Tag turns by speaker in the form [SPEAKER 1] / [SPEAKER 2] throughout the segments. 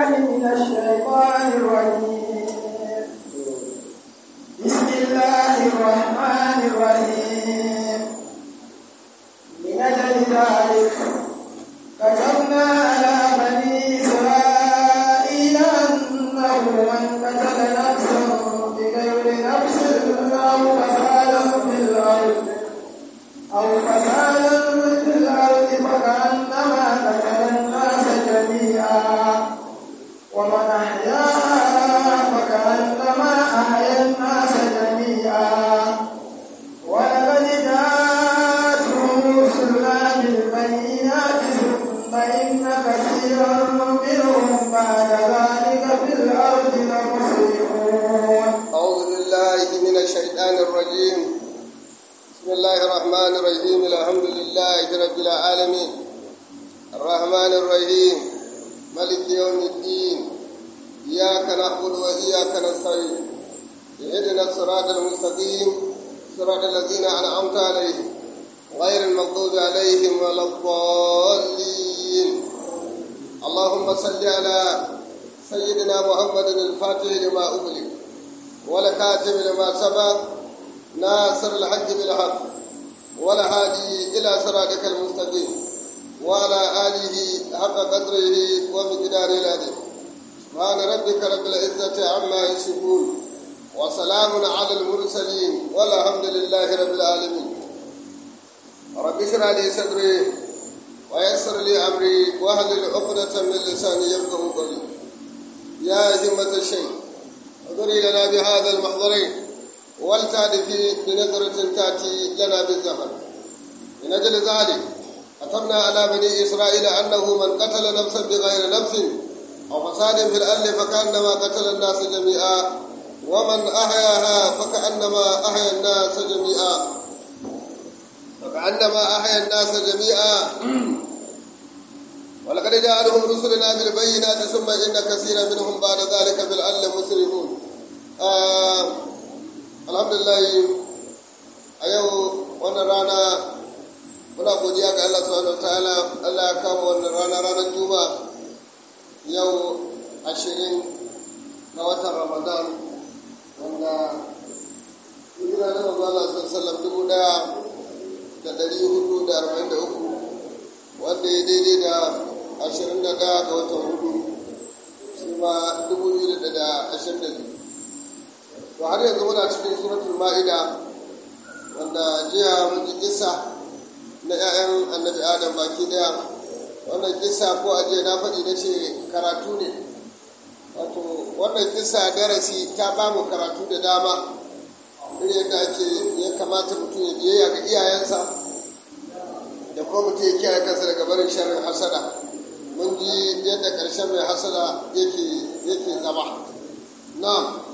[SPEAKER 1] من الشيطان الرجيم بسم الله الرحمن الرحيم من أجل ذلك كتبنا على بني إسرائيل أنه من قتل نفسا بغير نفس أو فسادا في الأرض أو فسادا في الأرض فكأنما قتل الناس جميعا ومن أحياها فكأنما أحيا الناس جميعا ولقد جاءتهم رسلنا بالبينات ثم إن كثيرا منهم بعد ذلك في الأرض لمسرفون
[SPEAKER 2] أعوذ بالله من الشيطان الرجيم بسم الله الرحمن الرحيم الحمد لله رب العالمين الرحمن الرحيم ملك يوم الدين إياك نعبد وإياك نستعين اهدنا الصراط المستقيم صراط الذين أنعمت عليهم غير المغضوب عليهم ولا الضالين اللهم صل على سيدنا محمد الفاتح لما أغلق والكاتب لما سبق ناصر الحق بالحق والهادي إلى صراطك المستقيم وعلى آله حق قدره ومقداره العظيم سبحان ربك رب العزة عما يصفون وسلام على المرسلين والحمد لله رب العالمين رب اشرح لي صدري ويسر لي أمري واهلل عقدة من لساني يفقهوا قولي يا همة الشيخ انظري لنا بهذا المحضرين ولتعرفي بنظرة تأتي لنا بالزمن من أجل ذلك كتبنا على بني إسرائيل أنه من قتل نفسا بغير نفس أو فساد في الأرض فكأنما قتل الناس جميعا ومن أحياها فكأنما أحيا الناس جميعا فكأنما أحيا الناس جميعا ولقد جاءهم رسلنا بالبينات ثم إن كثيرا منهم بعد ذلك في الأرض مسرفون آه الحمد لله أيو وانا رانا muna godiya ga Allah subhanahu wataala Allah ya kama wannan rana ranar juma yau ashirin ga watan ramadan wanda hijira na manzo Allah sallallahu dubu daya da dari hudu da arba'in da uku wanda ya daidai da ashirin da daya ga watan hudu shi ma dubu biyu da ashirin da biyu to har yanzu muna cikin suratul ma'ida wanda jiya mun ji kisa na 'ya'yan annabi adam baki daya wannan kisa ko ajiye na faɗi na ce karatu ne wato wannan kisa darasi ta ba mu karatu da dama irin yadda ake ya kamata mutum ya biyayya ga iyayensa da kuma mutum ya kiyaye kansa daga barin sharrin hasada mun ji yadda ƙarshen mai hasada yake yake zama na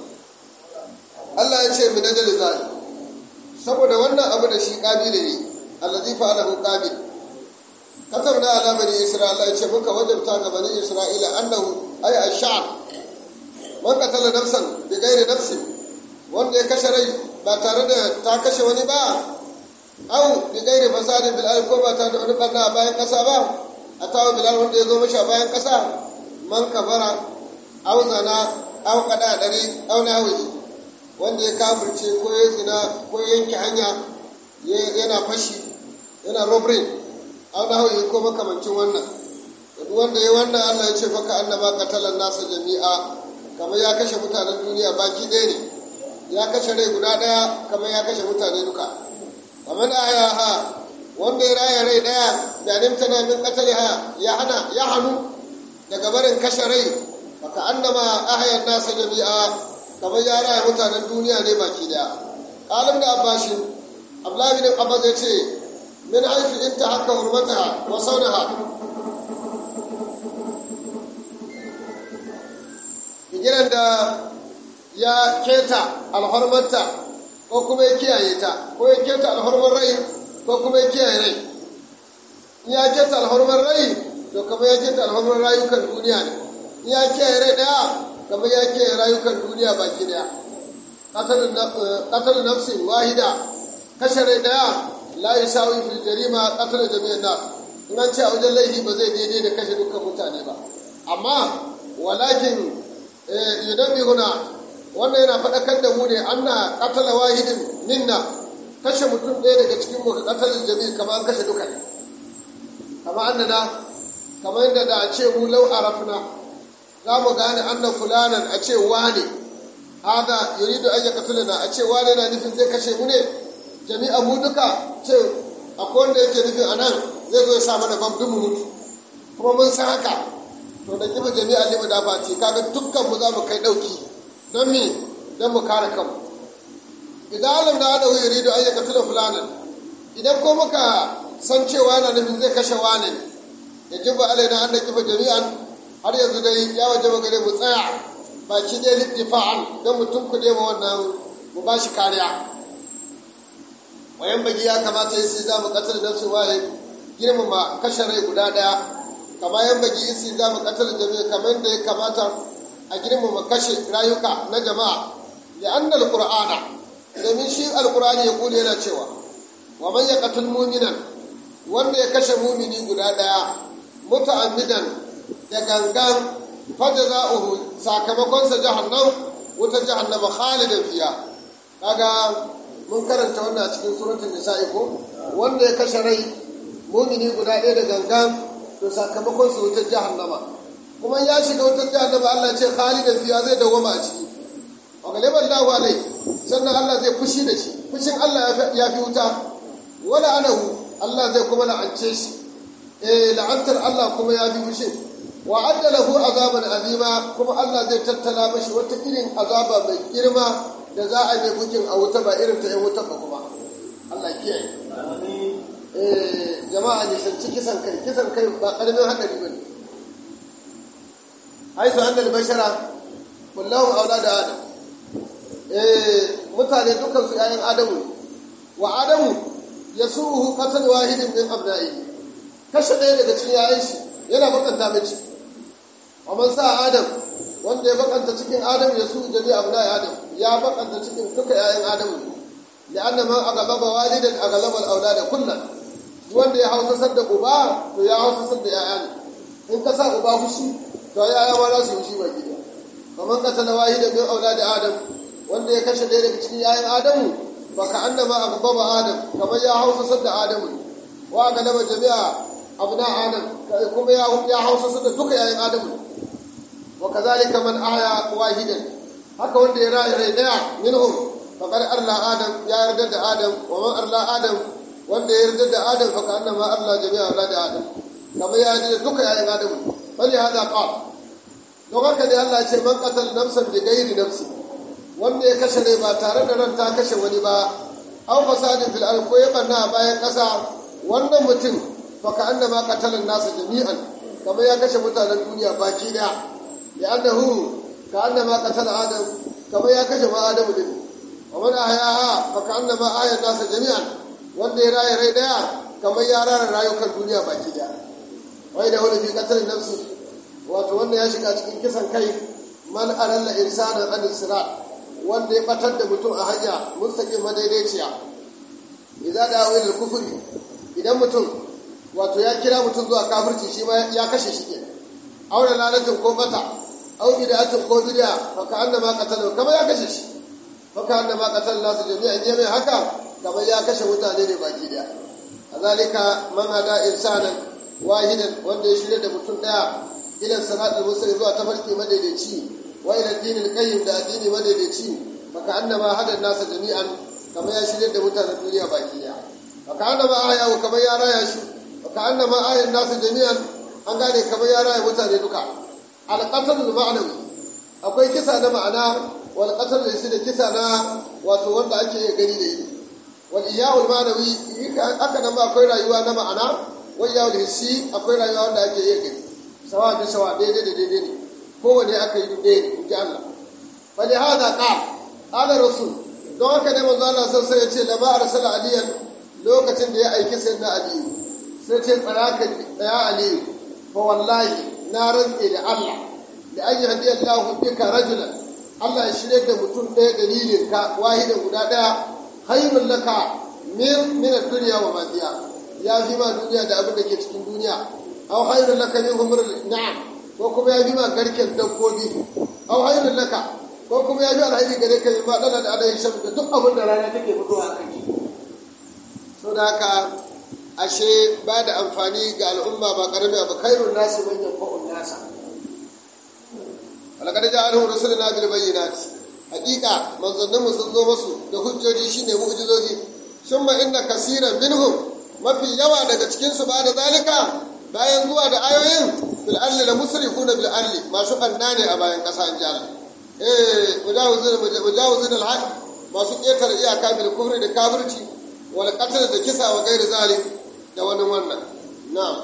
[SPEAKER 2] Allah ya ce mu na zai saboda wannan abu da shi ƙabila ne allazi fa'alahu qabil katabna ala bani isra'ila yace muka wajabta ga bani isra'ila annahu ay ash-sha'r man qatala nafsan bi ghairi nafsin wanda ya kashe rai ba tare da ta kashe wani ba au bi ghairi fasadin bil ardi ko ba tare da wani barna a bayan kasa ba atawa bilal wanda ya zo mashi a bayan kasa man kabara au zana au qada dari au nawi wanda ya kafirce ko ya zina ko ya yanke hanya yana fashi yana robbery an hauyi ko makamancin wannan duk wanda ya wannan Allah ya ce faka annaba qatalan nasa jami'a kamar ya kashe mutanen duniya baki ɗaya ne ya kashe rai guda ɗaya kamar ya kashe mutane duka kamar ayaha wanda ya raya rai ɗaya da nimtana min qataliha ya hana ya hanu daga barin kashe rai faka annama ahayan nasa jami'a kamar ya raya mutanen duniya ne baki ɗaya qalim da abbashin abdullahi bin abbas ya ce min haifu in ta haka hurmata wa saunaha bigiran da ya keta alhormarta ko kuma ya kiyaye ta ko ya keta alhormar rai ko kuma ya kiyaye rai in ya keta alhormar rai to kamar ya keta alhormar rayukan duniya ne in ya kiyaye rai daya kamar ya kiyaye rayukan duniya baki daya qatalun nafsin wahida kashe rai daya la yasawi fil jarima qatl jami'an nas in an ce a wajen laifi ba zai daidai da kashe dukkan mutane ba amma walakin yunabbihuna wannan yana faɗakar da mu ne anna qatala wahidin minna kashe mutum ɗaya daga cikin mu qatalin jami'i kamar kashe duka ne kama annana kamar yadda da a ce mu lau arafna za mu gane annan fulanan a ce wane hada yuridu an yaqtulana a ce wane na nufin zai kashe mu ne jami'a mu duka ce akwai wanda yake nufin anan zai zo ya sa mana bam mu mutu kuma mun san haka to da kiba jami'a limu da fati kaga dukkan mu za mu kai dauki don me don mu kare kanmu idan alam da hada yuridu an yaqtula fulanan idan ko muka san cewa yana nufin zai kashe wane ne ya jiba alaina an da kifa jami'an har yanzu dai ya waje gare mu tsaya baki dai littifa'an don mutum kuɗe ma wannan mu ba shi kariya wayan bagi ya kamata yi za mu katar da su waye girmama kashe rai guda ɗaya kama yan bagi isi za mu katar jami'a kamar da ya kamata a girmama kashe rayuka na jama'a ya annal qur'ana domin shi alqur'ani ya kula yana cewa wa man yaqtul mu'minan wanda ya kashe mumini guda ɗaya muta'ammidan da gangan fajza'uhu sakamakonsa jahannam wuta jahannama khalidan fiya kaga mun karanta wannan a cikin suratul nisa'i ko wanda ya kashe rai mumini guda ɗaya da gangan to sakamakonsa wuta jahannama kuma ya shiga wutar jahannama Allah ce khalidan fiya zai dawwama a ciki wa galiban lahu alai sannan Allah zai fushi da shi fushin Allah ya fi wuta wala anahu Allah zai kuma la'ance shi eh la'antar Allah kuma ya bi mushin wa adda lahu azaban azima kuma Allah zai tattala mashi wata irin azaba mai girma da za a yi bukin a wuta ba irin ta yan wuta ba kuma Allah kiyaye eh jama'a ne sanci kisan kai kisan kai ba karamin hadari bane haisu annal bashara kullahu aulada adam eh mutane dukkan su yayin adamu wa adamu yasuhu qatl wahidin min abna'i kashe ɗaya daga cikin yayin shi yana bakanta mai ciki amma sa adam wanda ya bakanta cikin adam ya su jami abna'i adam ya bakanta cikin duka yayin adam da anna man aghlaba walidan aghlaba al-awlada kullan wanda ya hausasar da uba to ya hausasar da yaya ne in ka sa uba fushi to yaya ma za su yi shi ba gida kamar qatala wahidan min auladi adam wanda ya kashe ɗaya daga cikin yayin adamu baka annama agbaba adam kamar ya hausasar da adamu wa galaba jami'a abna adam kuma ya ya hausasar da duka yayin adamu wa kazalika man aya wahidan haka wanda ya rayu rai daya minhum faqad arla adam ya yarda da adam wa man arla adam wanda ya yarda da adam fa annama arla jami'a aulad adam kamar ya yarda da duka yayin adamu bali hada qal don haka dai Allah ya ce man qatal nafsan bi ghairi nafsi wanda ya kashe rai ba tare da ran ta kashe wani ba an fasadin fil ko ya banna a bayan ƙasa wannan mutum fa ka annama qatalan nasa jami'an kamar ya kashe mutanen duniya baki daya ya annahu ka annama qatala adam kamar ya kashe ma adamu din wa man ahyaha fa ka annama ahya nasa jami'an wanda ya raye rai daya kamar ya rara rayukan duniya baki daya wai da wani fi qatalin nafsi wato wanda ya shiga cikin kisan kai man aralla insanan an sirat wanda ya batar da mutum a hanya mustaqim madaidaiciya idza da ila kufri idan mutum wato ya kira mutum zuwa kafirci shi ma ya kashe shi ke aure lalatin ko bata au bid'atin ko bid'a fa ka annama qatala kamar ya kashe shi fa ka annama qatala nasu jami'an ne mai haka kamar ya kashe mutane ne baki daya kazalika man hada insanan wahidan wanda ya shirya da mutum daya ila siratal mustaqim zuwa tafarki madaidaici wa ila dinil qayyim da addini madaidaici faka annama hada nasa jami'an kamar ya shirye da mutanen duniya baki daya faka annama aya wa kamar ya raya shi faka annama ayan nasa jami'an an gane kamar ya raya mutane duka alqatl ma'anawi akwai kisa na ma'ana wal qatl da shi da kisa na wato wanda ake iya gani da ido wal iyawul ma'anawi haka nan ma akwai rayuwa na ma'ana wal iyawul hissi akwai rayuwa wanda ake iya gani sawa bi sawa daidai da daidai ne kowane aka yi ɗaya ne in ji Allah fali hada ƙal ala rasul don haka ne manzo Allah sai sai ya ce lama arsala aliyan lokacin da ya aiki sai na aliyu sai ce tsara ka tsaya aliyu fa wallahi na rantse da Allah da an yi hadiyar lahu bika rajulan Allah ya shirya da mutum ɗaya dalilin ka wahidan guda ɗaya hayrun laka min min ad-dunya wa ma fiha ya fi ma duniya da abin da ke cikin duniya aw hayrun laka min umr na'am ko kuma ya bi ma garken dabbobi au hayrun laka ko kuma ya bi alhairi gare ka ma dana da adayin shan da duk abin da rana take fitowa a kai so da haka ashe ba da amfani ga al'umma ba karami ba khairun nasi man yanfa'un nasa walaqad ja'alahu rusuluna bil bayyinati haqiqa manzannin mu sun zo musu da hujjoji shine mu'jizoji summa inna kaseeran minhum mafi yawa daga cikin su ba da zalika bayan zuwa da ayoyin fil arli la musrifuna bil arli masu kanna ne a bayan kasa in ji Allah eh mujawizin mujawizin al haq masu ketar iyaka bil kufri da kafirci wal qatl da kisa wa gairi zalik da wani wannan na'am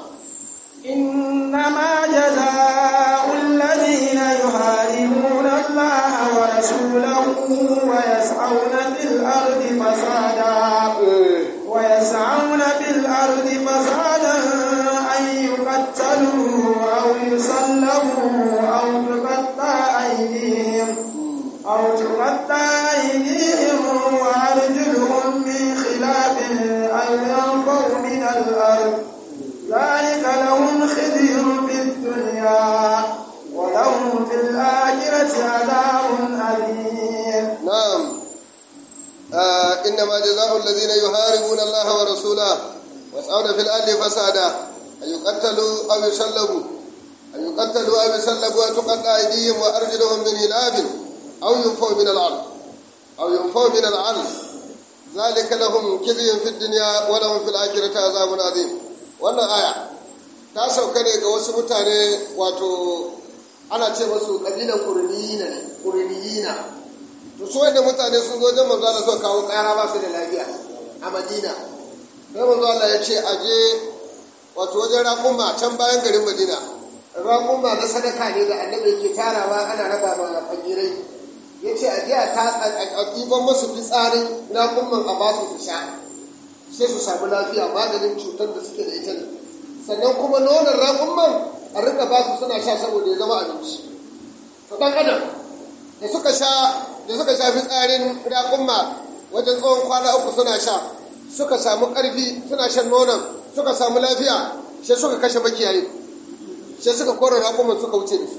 [SPEAKER 1] إنما جزاء الذين يحاربون الله ورسوله ويسعون في الأرض فسادا ويسعون في الأرض فسادا أن يقتلوا أو يصلبوا أو تقطع أيديهم أو تقطع أيديهم وأرجلهم من خلاف أو ينفوا من الأرض ذلك لهم خزي في الدنيا ولهم في الآخرة عذاب أليم
[SPEAKER 2] نعم آه إنما جزاء الذين يحاربون الله ورسوله ويسعون في الأرض فسادا أن يقتلوا أو يسلبوا أن يقتلوا أو يسلبوا وتقطع أيديهم وأرجلهم من خلاف أو ينفوا من الأرض أو ينفوا من الأرض ذلك لهم خزي في الدنيا ولهم في الآخرة عذاب عظيم wannan aya ta sauka ne ga wasu mutane wato ana ce masu ƙabilan ƙurniyina ne ƙurniyina to su wanda mutane sun zo wajen manzo Allah suka kawo ƙara ba su da lafiya a Madina sai manzo Allah ya ce a je wato wajen raƙuma can bayan garin Madina raƙuma na sadaka ne da annabi yake tarawa ana raba ma fakirai ya ce a je a ɗiban masu fitsarin raƙuman a ba su su sha sai su samu lafiya maganin cutar da suke da ita ne sannan kuma nonon raƙumman a rika ba su suna sha saboda ya zama abinci to ɗan adam da suka sha da suka sha fitsarin raƙumma wajen tsawon kwana uku suna sha suka samu ƙarfi suna shan nonon suka samu lafiya sai suka kashe makiyayi sai suka kora raƙumman suka wuce da su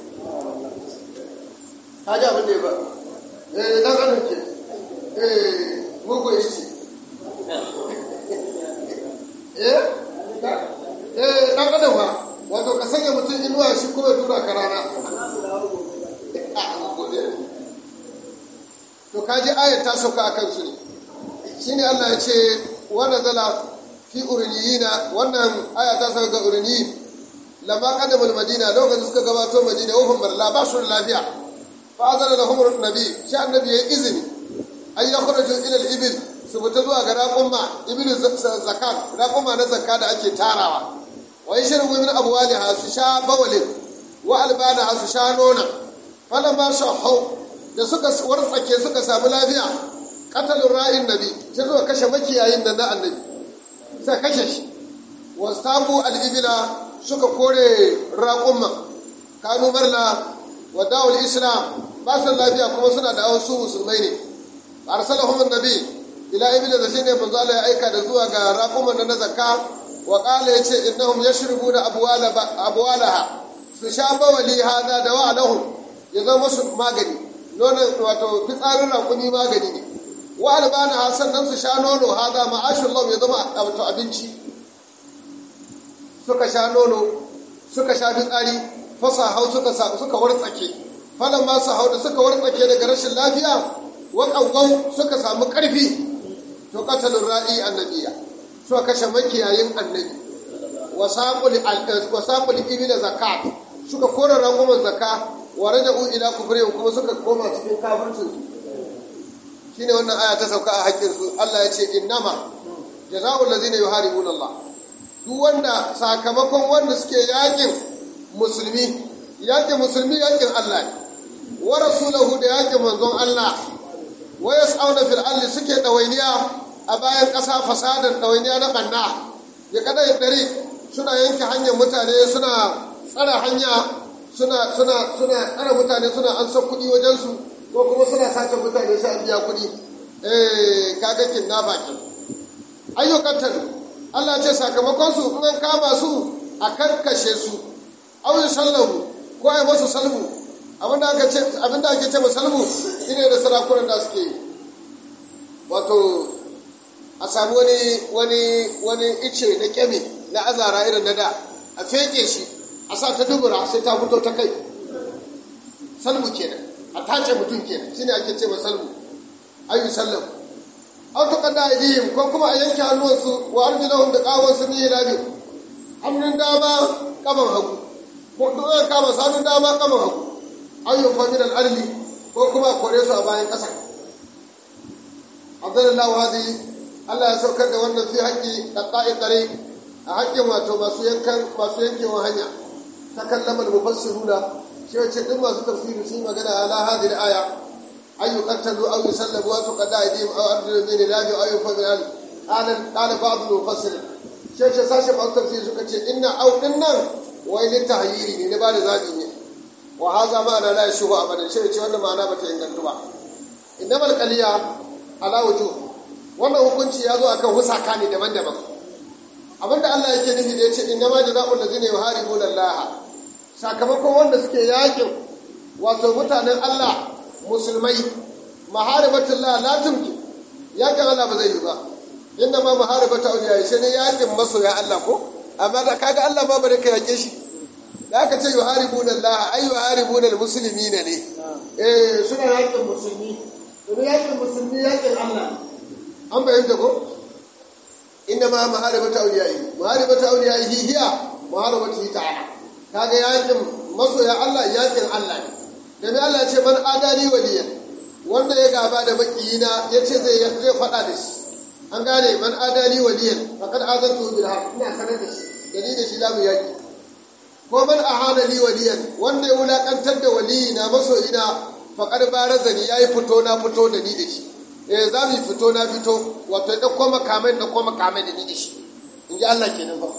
[SPEAKER 2] ta ji abin da ya ba eh ɗan adam ke eh mugu isti eh eh dan adam ba wato ka sanya mutum inuwa shi kuma ya tura ka rana to kaji ayat ta sauka akan su ne shine Allah ya ce wa nazala fi uriniyina wannan aya ta sauka ga uriniyin lamma qadamul madina lokacin suka gabato madina wahum barla ba su lafiya fa azana lahum nabi shi annabi ya izini ay yakhruju ila al-ibil su fita zuwa ga raƙumma ibnu zakat raƙumma na zakka da ake tarawa wa yashrabu min abwaliha su sha bawalin wa albanaha su sha nona falan ba su hau da suka wartsake suka samu lafiya qatalur ra'in nabi sai suka kashe makiyayin da na annabi sai kashe shi wastabu al-ibla suka kore raƙumma kanu marla wa dawul islam ba su lafiya kuma suna da su musulmai ne arsalahum annabi ila ibila da shine manzo Allah ya aika da zuwa ga raquman na zakka wa qala yace innahum yashribuna abwala abwalaha su sha bawali hada da wa lahum ya zama musu magani nonon wato fitsarin raƙumi magani ne wa albana sannan su sha nono hada ma'ashul ya zama wato abinci suka sha nono suka sha fitsari fasa hau suka suka wartsake falan ma su hau da suka wartsake daga rashin lafiya wa ƙauƙau suka samu ƙarfi to katalin ra'i annabiya suka kashe makiyayin annabi wa saƙul ibi da zakat suka kora rangwamen zaka wa raja ila kufrihim kuma suka koma cikin kafircin su shine wannan aya ta sauka a haƙƙin su Allah ya ce innama jazaa'ul ladzina yuharibuna Allah duk wanda sakamakon wanda suke yakin musulmi yakin musulmi yakin Allah ne wa rasulahu da yakin manzon Allah wa yas'auna fil ardi suke dawainiya a bayan ƙasa fasadar ɗawainiya na ɓanna ya kada ya ɗari suna yanke hanyar mutane suna tsara hanya suna suna suna tsara mutane suna an san kuɗi wajensu ko kuma suna sace mutane sai an biya kuɗi eh kaga kidnapper ke ayyukan tan Allah ce sakamakon su in an kama su a karkashe su aw yusallahu ko a yi masu salbu abinda aka ce abinda ake ce salbu shine da sarakunan da suke yi wato a samu wani wani wani ice na kyami na azara irin na da a feke shi a sa ta dubura sai ta fito ta kai salbu kenan a tace mutum kenan shine ake ce salbu ayu sallam aw ta kada aidihim ko kuma a yanke hannuwansu wa arjulahum da kawansu ni ilabi hannun dama kaman hagu ko dole kama hannun dama kaman hagu ayu fa min al-arli ko kuma kore su a bayan kasa abdullahi hadi Allah ya saukar da wannan fi haƙƙi ɗaɗɗa'i ɗare a haƙƙin wato masu yankan masu yankewa hanya ta kallamar mufassiruna shi wace duk masu tafsiri sun yi magana ala hadhihi aya أن يقتلوا أو يسلبوا أو تقطع أيديهم أو أرجلهم من خلاف أو ينفوا من الأرض قال قال بعض المفسرين شيخ ساشم أو تفسير سكتي إن أو إن وإن التهيير ne ba da zaɓi ne wa haza ma'ana la yashuhu abadan shi ce wannan ma'ana bata inganta ba innamal qaliya ala wujuh wannan hukunci ya zo akan husaka ne daban-daban abinda Allah yake nufi da yace innama jazaa'ul ladzina yuharibuna Allah sakamakon wanda suke yakin wato mutanen Allah musulmai maharibatullah la tumki yakin Allah ba zai yi ba inda ma maharibata auliya shi ne yakin masoya Allah ko amma da kaga Allah ba bare ka yake shi da aka ce yuharibuna Allah ay yuharibuna almuslimina ne eh suna yakin musulmi domin yakin musulmi yakin Allah an bayyana ko inda ma maharibata auliya maharibata auliya hiya maharibati ta'ala kaga yakin masoya Allah yakin Allah ne da Allah ce man adali waliyan wanda ya gaba da makiyina ya ce zai zai faɗa da shi an gane man adali waliyan faqad azantu bil haqq ina sanar da shi da ni da shi zamu yaki ko man ahana li waliyan wanda ya wulakantar da waliyina masoyina faqad barazani yayi fito na fito da ni da shi eh za mu fito na fito wato ya dauko makamai da dauko makamai da ni da shi in ji Allah kenan ba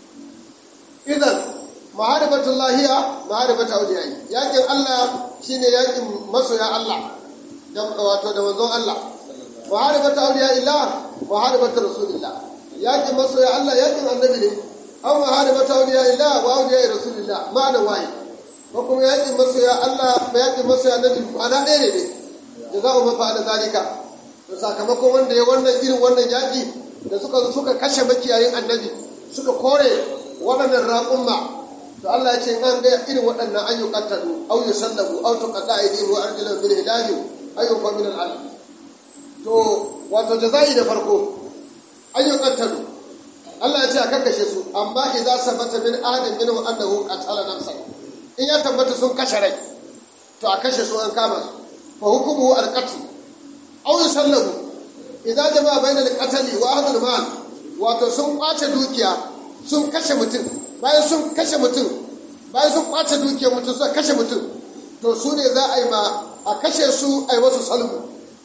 [SPEAKER 2] idan maharibatullah maharibatu awliyai yakin Allah shine yakin masoya Allah da wato da manzon Allah maharibatu awliya illah maharibatu rasulillah yakin masoya Allah yakin annabi ne aw maharibatu awliya illah wa awliya rasulillah ma'ana wai ko kuma yakin masoya Allah ba yakin masoya annabi ana ɗaya ne ne jaza'u man fa'ala zalika to sakamakon wanda ya wannan irin wannan yaki da suka suka kashe makiyayin annabi suka kore waɗannan raƙumma to Allah ya ce an ga irin waɗannan ayyukan tadu au yusallabu au tuqata aydihim wa arjuluhum bil hidayi ayyuka min al alam to wato jazai da farko ayyukan tadu Allah ya ce a kakkashe su amma idza sabata min ahadin minhum annahu qatala nafsan in ya tabbata sun kashe rai to a kashe su an kama su fa hukmuhu al qatl au yusallabu idza jama'a bainal qatli wa ahdul mal wato sun kwace dukiya sun kashe mutum bayan sun kashe mutum bayan sun kwace dukiyar mutum suka kashe mutum to su ne za a yi ma a kashe su a yi wasu salmu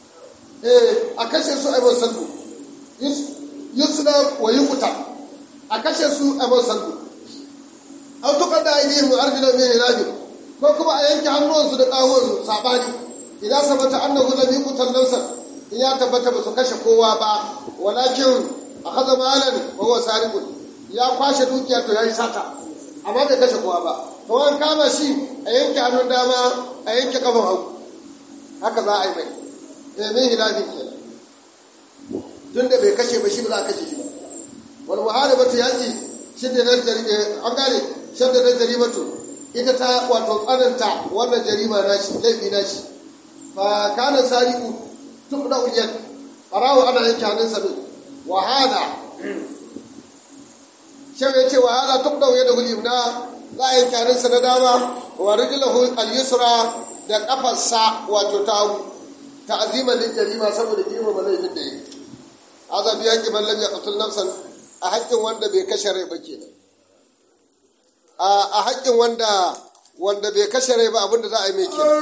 [SPEAKER 2] eh a kashe su a yi wasu salmu yusna wa yuqta a kashe su a yi wasu salmu aw tuqadda aydihim wa arjuluhum min khilaf ko kuma a yanke hannuwansu da ƙahonsu sabani idan sabata annahu lam yuqtal nafsan in ya tabbata ba su kashe kowa ba walakin akhadha malan wa huwa sariqun ya kwashe dukiya to yayi sata amma bai kashe kowa ba to an kama shi a yanke hannun dama a yanke kafan hagu haka za a yi mai eh min hilafi kenan tun da bai kashe ba shi ba za a kashe shi ba wal muharibatu yaqi shidda na an gane shidda na jarimatu ita ta wato tsananta wannan jarima na shi laifi na shi fa kana sariqu tuqda uliyat farawo ana yanke hannun sa wa hada shan ya ce wa hada tuqda yada hulimna za a yanke hannun sa na dama wa rijlahu al-yusra da kafarsa wato ta ta'ziman lil jarima saboda girmama laifin da yake hada biya ki man lam yaqtul nafsan a haƙƙin wanda bai kashe rai ba kenan a haƙƙin wanda wanda bai kashe rai ba abinda za a yi mai kenan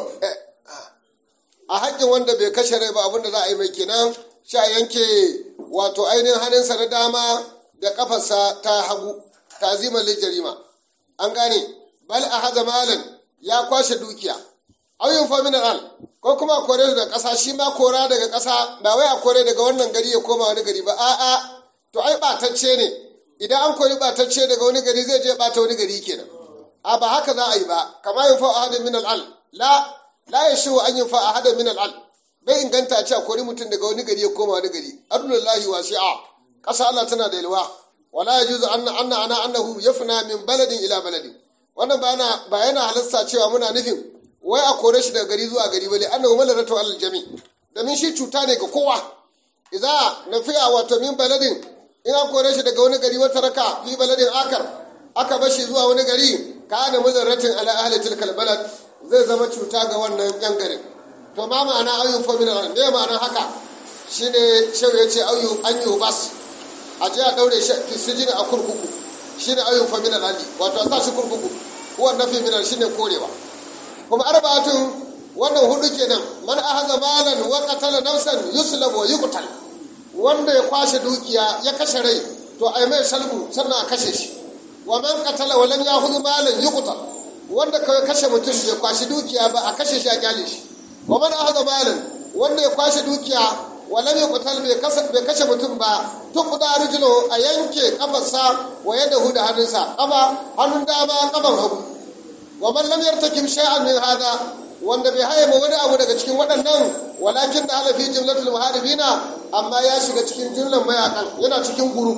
[SPEAKER 2] a haƙƙin wanda bai kashe rai ba abinda za a yi mai kenan sha yanke wato ainihin hannunsa na dama da kafarsa ta hagu taziman jarima an gane bal a haza malan ya kwashe dukiya auyin faminal al ko kuma a kore daga ƙasa shi ma kora daga ƙasa ba wai a kore daga wannan gari ya koma wani gari ba a'a to ai ɓatacce ne idan an kori ɓatacce daga wani gari zai je ɓata wani gari kenan a ba haka za a yi ba kama yin fa'a hadin min al'al la la ya shi an yin fa'a hadin min al'al bai inganta a ce a kori mutum daga wani gari ya koma wani gari abdullahi wasi'a ƙasa Allah tana da yalwa wala ya juzu anna anna ana annahu yafna min baladin ila baladin wannan ba yana ba yana halasta cewa muna nufin wai a kore shi daga gari zuwa gari bale annahu malaratu alal jami domin shi cuta ne ga kowa idza nafiya wato min baladin in an kore shi daga wani gari wata raka fi baladin akar aka bashi zuwa wani gari kana muzarratin ala ahli tilkal balad zai zama cuta ga wannan yan garin to ma ma'ana ayyun fa min me ma'ana haka shine shehu ya ce ayyu an yi bas a je a daure shi sijini a kurkuku shine ayyun fa min ali wato a sa shi kurkuku huwa nafi min shine korewa kuma arba'atun wannan hudu kenan man ahaza malan wa qatala nafsan yuslab wa yuqtal wanda ya kwashe dukiya ya kashe rai to ai mai salbu sannan a kashe shi wa man qatala wa lam ya'khudh malan yuqtal wanda kawai kashe mutum bai kwashi dukiya ba a kashe shi a kyale shi wa man ahaza malan wanda ya kwashe dukiya wa lam yuqtal bai kasa bai kashe mutum ba tuqda rijlu a yanke kafarsa wa yadahu da hannunsa kafa hannun dama kafan hagu wa man lam yartakim shay'an min hada wanda bai haye wani abu daga cikin waɗannan walakin da halafi jumlatul muharibina amma ya shiga cikin jumlan mayakan yana cikin guru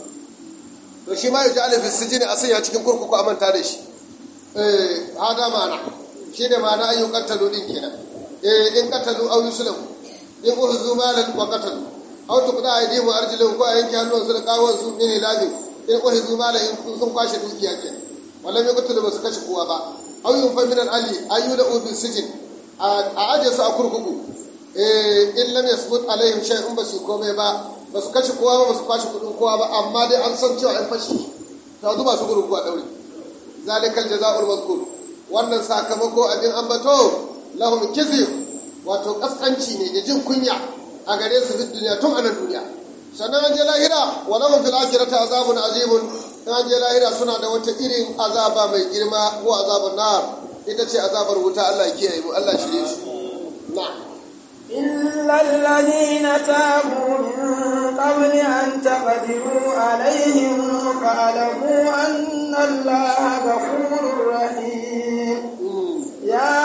[SPEAKER 2] to shi ma yaji alifin sijini a sanya cikin kurkuku a manta da shi eh hada ma'ana shi ne ma'ana ayyukan qatalu din kenan eh in qatalu aw yuslam in uhzu malan wa qatalu aw tuqda aydihim wa arjuluhum ko a yanke hannun su da kawon su min ilabi in uhzu malan in sun kwashe dukiya kenan wallan ya qatalu ba su kashe kowa ba aw yunfa min al-ali ayyuda ubin sijin a aje su a kurkuku eh in lam yasbut alaihim shay'un ba su komai ba ba su kashe kowa ba ba su kwashe kudin kowa ba amma dai an san cewa an fashi ta zuba su kurkuku a daure zalikal jazaa'ul mazkur wannan sakamako abin ambato lahum kizi wato kaskanci ne da jin kunya a gare su duk duniya tun anan duniya sannan an je lahira wa lahum fil akhirati azabun azimun an je lahira suna da wata irin azaba mai girma ko azabun nar ita ce azabar wuta Allah ya kiyaye mu Allah shirye su na'am
[SPEAKER 1] إلا الذين تابوا من قبل أن تقدروا عليهم فاعلموا أن الله غفور رحيم يا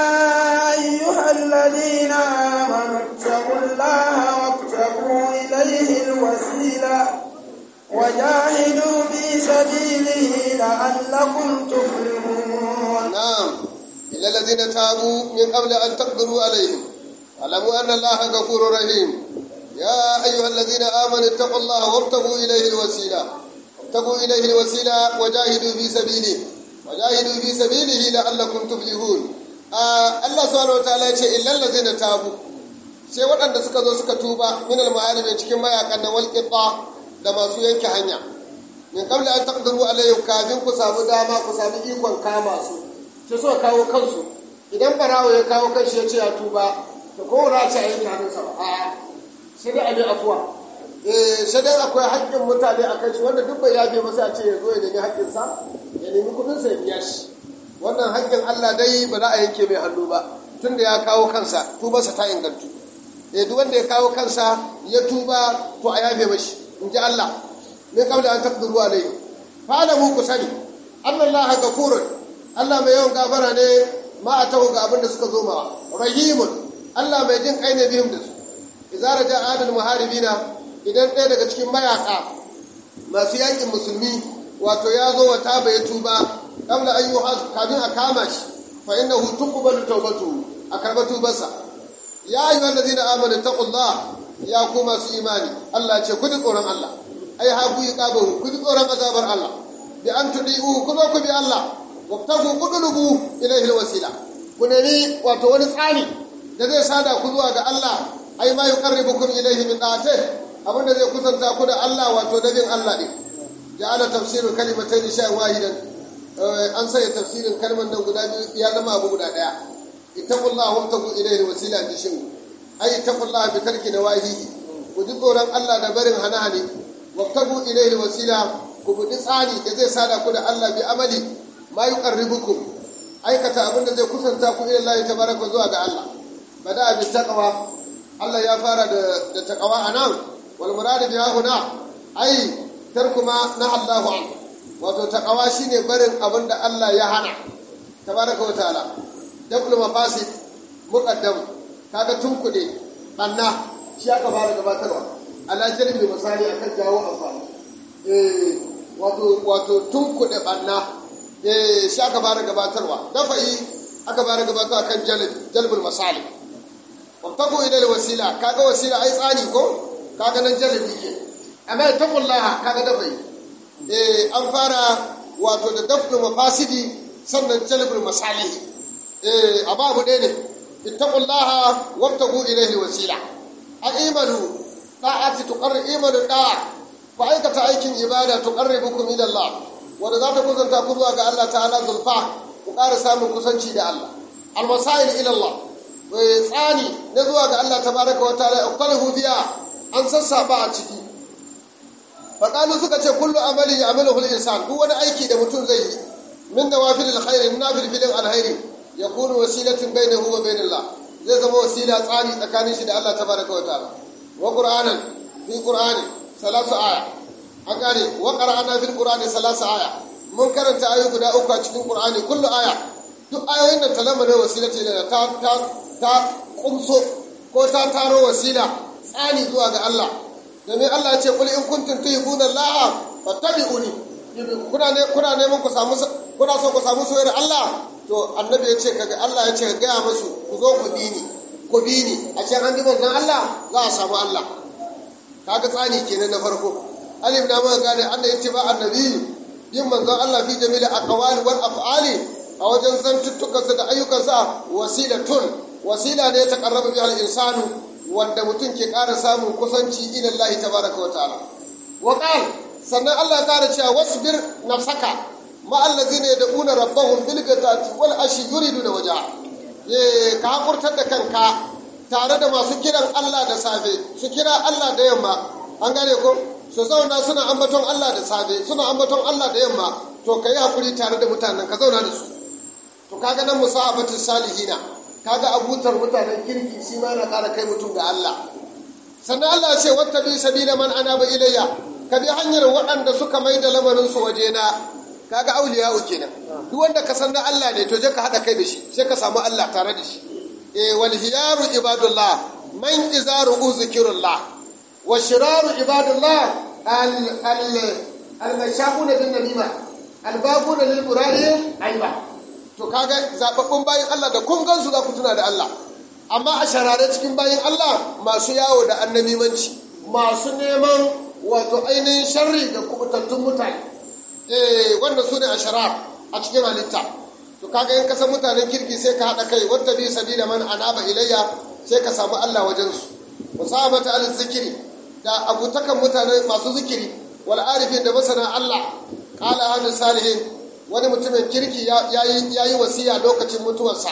[SPEAKER 1] أيها الذين آمنوا اتقوا الله وابتغوا إليه الوسيلة وجاهدوا في سبيله لعلكم تفلحون
[SPEAKER 2] نعم إلا الذين تابوا من قبل أن تقدروا عليهم اعلموا أن الله غفور رحيم يا أيها الذين آمنوا اتقوا الله وابتغوا إليه الوسيلة وابتغوا إليه الوسيلة وجاهدوا في سبيله وجاهدوا في سبيله لعلكم تفلحون آه الله سبحانه وتعالى يقول إلا الذين تابوا sai waɗanda suka zo suka tuba min al cikin mayakan na wal da masu yanke hanya min qabla an taqdiru alayhim kafin ku samu dama ku samu ikon kama su sai suka kawo kansu idan barawo ya kawo kanshi ya ce ya tuba to ko ra ce a yanke hannunsa ba a sai dai a bi afuwa eh sai dai akwai haƙƙin mutane a kanshi wanda duk bai yafe masa a ce ya zo ya nemi haƙƙinsa ya nemi kuɗinsa ya biya shi wannan haƙƙin Allah dai ba za a yanke mai hannu ba tunda ya kawo kansa tubarsa ta ingantu eh duk wanda ya kawo kansa ya tuba to a yafe mashi in ji Allah min kabla an taqdiru alayhi fa alamu ku sani Allah gafurun Allah mai yawan gafara ne ma a taho ga abin da suka zo ma rahimun Allah mai jin kai ne bihim da su idza raja adal muharibina idan ɗaya daga cikin mayaka masu yakin musulmi wato ya zo wa taba ya tuba kabla an yi kafin a kama shi fa innahu tuqbalu tawbatu a karba tubarsa ya ayyuhal ladina amanu taqullah ya ku masu imani Allah ce ku ji tsoron Allah ai ha ku iqabahu ku ji tsoron azabar Allah bi an tudiu ku zo ku bi Allah wabtagu qudulubu ilayhi alwasila ku nemi wato wani tsani da zai sada ku zuwa ga Allah ai ma yuqarribukum ilayhi min da'atih abinda zai kusanta ku da Allah wato da bin Allah ne ja'ala tafsirul kalimatayn shay'an wahidan an sai tafsirin kalmar nan guda biyu ya zama abu guda daya ittaqullaha wabtagu ilayhi alwasila ji shin ai ittaqullaha bi tarki nawahihi ku ji tsoron Allah da barin hana-hane wabtagu ilayhi alwasila ku budi tsani da zai sada ku da Allah bi amali ma yuqarribukum aikata abinda zai kusanta ku ila Allah tabaraka zuwa ga Allah bada bi taqwa Allah ya fara da da taqwa anan wal murad bi huna ai tarku ma na Allahu an wato taqawa shine barin abin da Allah ya hana tabaraka wa ta'ala dabul mafasid muqaddam kaga tunkude banna shi aka fara gabatarwa ala jalbi misali akan jawo amfani eh wato wato tunkude banna eh shi aka fara gabatarwa dafa'i aka fara gabatarwa kan jalb jalbul masali wabtaku ila wasila kaga wasila ai tsani ko kaga nan jalbi ke amma taqullaha kaga dafa'i eh an fara wato da dafnu mafasidi sannan jalbul masalihi eh ababu ɗaya ne ittaqullaha wabtagu ilayhi wasila a'imanu da'ati tuqarri imanu da'a ku aikata aikin ibada tuqarribukum ila Allah wanda za ta kusanta ku zuwa ga Allah ta'ala zulfa ku ƙara samun kusanci da Allah almasail ila Allah tsani na zuwa ga Allah tabaraka wa ta'ala iqtalahu biya an sassaba a ciki faƙalu suka ce kullu amali ya amalu insan duk wani aiki da mutum zai yi min nawafil alkhairi na filfilin alkhairi ya kunu wasilatin bainahu wa bainallah zai zama wasila tsani tsakanin shi da Allah tabaraka wa ta'ala wa qur'anan fi qur'ani salasu aya an gane wa qara'ana fil qur'ani salasu aya mun karanta ayoyi guda uku a cikin qur'ani kullu aya duk ayoyin nan talama ne wasilati da ta ta ta kumso ko ta taro wasila tsani zuwa ga Allah domin Allah ya ce kul in kuntum tuhibbuna Allah fattabi'uni kuna ne kuna neman ku samu kuna so ku samu soyayyar Allah to annabi ya ce kaga Allah ya ce ka gaya musu ku zo ku bi ni ku bi ni a ce an bi manzon Allah za a samu Allah kaga tsani kenan na farko alif na muka gane Allah ya ce ba annabi yin manzon Allah fi jamila aqwali wal af'ali a wajen zantuttukansa da ayyukansa wasilatun wasila ne ta karraba bi al-insanu wanda mutum ke ƙara samun kusanci ila Allah tabaraka wa ta'ala wa sannan Allah ya ƙara cewa wasbir nafsaka ma allazina yad'una rabbahum bil ghadati wal ashi yuriduna wajha ye ka hakurtar da kanka tare da masu kiran Allah da safe su kira Allah da yamma an gane ko su zauna suna ambaton Allah da safe suna ambaton Allah da yamma to kai hakuri tare da mutanen ka zauna da su to kaga nan musahabatus salihina kaga abutar mutanen kirki shi ma yana ƙara kai mutum ga Allah sannan Allah ya ce wata bi sabila man anaba ilayya ka bi hanyar waɗanda suka mai da lamarin su waje na kaga auliya kenan duk wanda ka san na Allah ne to je ka hada kai da shi sai ka samu Allah tare da shi eh wal hiyaru ibadullah man izaru zikrullah wa shiraru ibadullah al al al mashaquna bin namima al babuna lil qurani aiba to kaga zababbun bayin Allah da kun gansu za ku tuna da Allah amma a sharare cikin bayin Allah masu yawo da annamimanci masu neman wato ainihin sharri da kubutattun mutane eh wanda su ne a sharar a cikin halitta to kaga in kasan mutanen kirki sai ka haɗa kai wata bi sabila man anaba ilayya sai ka samu Allah wajen su musabata al zikiri da abutakan mutane masu zikiri wal arifin da masana Allah qala ahlu salihin wani mutumin kirki ya yi wasiya lokacin mutuwarsa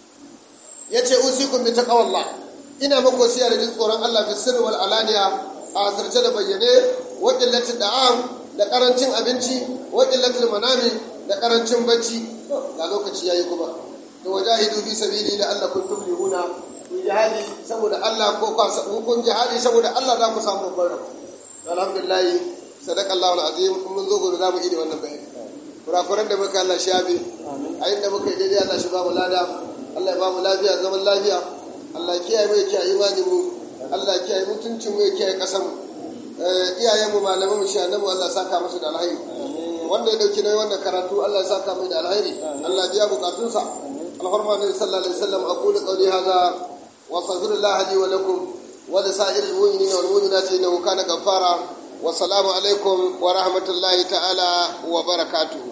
[SPEAKER 2] ya ce usikun bi taqwallah ina maka wasiya da jin tsoron Allah fi sirri wal alaniya a asirce da bayyane wa qillatil da'am da karancin abinci wa qillatil manami da karancin bacci ga lokaci yayi kuma to wajahidu fi sabili la Allah kuntum lihuna ku jihadi saboda Allah ko kun jihadi saboda Allah za ku samu babbar alhamdulillah sadaqallahu alazim mun zo gobe za mu yi wannan bayani kurakuran da muka Allah shafe a inda muka yi daidai Allah shi ba mu lada Allah ya ba mu lafiya zaman lafiya Allah kiyaye mu kiyaye imanin mu Allah kiyaye mutuncin mu kiyaye kasan mu iyayen mu malaman mu shanan mu Allah saka musu da alheri wanda ya dauki nayi wannan karatu Allah ya saka mai da alheri Allah biya bukatunsa alfarma nabi sallallahu alaihi wasallam aqulu qawli hadha wa astaghfirullah li wa lakum wa li sa'iril mu'minina wal mu'minati innahu kana ghaffara والسلام عليكم ورحمة الله تعالى وبركاته